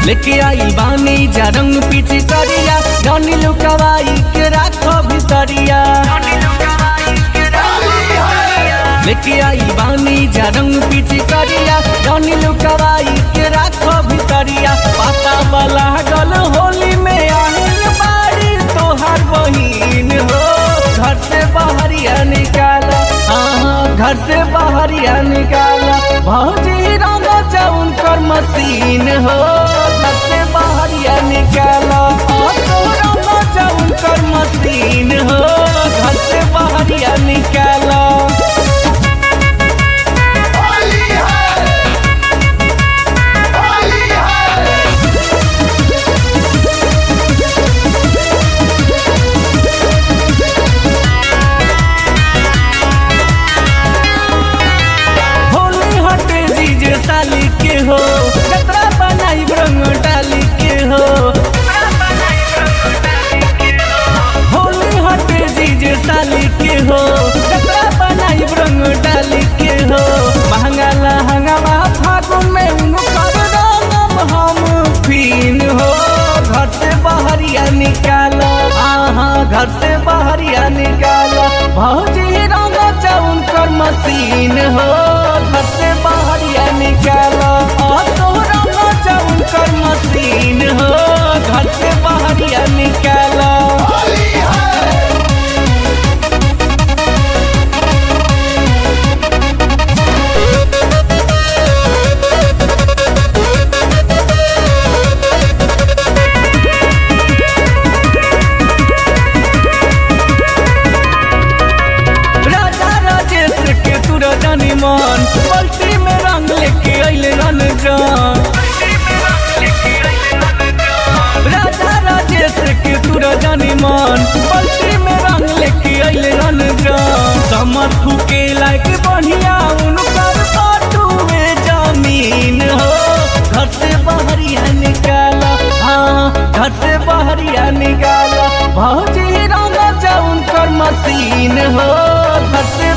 लेके आई बानी जा रंग पीछे करिया जनी लुकवाई के राखो भितरिया लेके आई बानी जा रंग पीछे करिया जनी लुकवाई के राखो भितरिया पाता वाला गल होली में आहिल बाड़ी तोहार बहिन हो घर से बाहरिया निकाला हाँ घर से बाहरिया निकाला भौजी रंग जाउन कर मशीन हो घर से बाहरिया निकाला हाँ, तो रंग जाउन कर मशीन हो घर से बाहरिया निकाला होली है होली है होली हटे जीजे साली के हो कतरा बनाई रंग डाली के हो होली हटे जीजे साली के हो कतरा बनाई रंग डाली के हो महंगा लहंगा फागुन में उनकर रंगम हम फीन हो घर से बाहरिया निकालो हाँ घर से बाहरिया निकालो भौजी रंग जाउन कर मशीन हो घर से बाहरिया निकालो और तो रंग जाउन कर मशीन हो घर से बाहरिया निकालो होली है राजा राजेश के तुरा जानी मन पलटी में रंग लेके अइले रन जान राजा राजेश के तुरा जानी मन पलटी में रंग लेके अइले रन जान समर फूके लायक बढ़िया उनकर बाटू में जमीन हो घर से बाहरिया निकाला हाँ घर से बाहरिया निकाला भौजी रंग जाउन कर मशीन हो घर से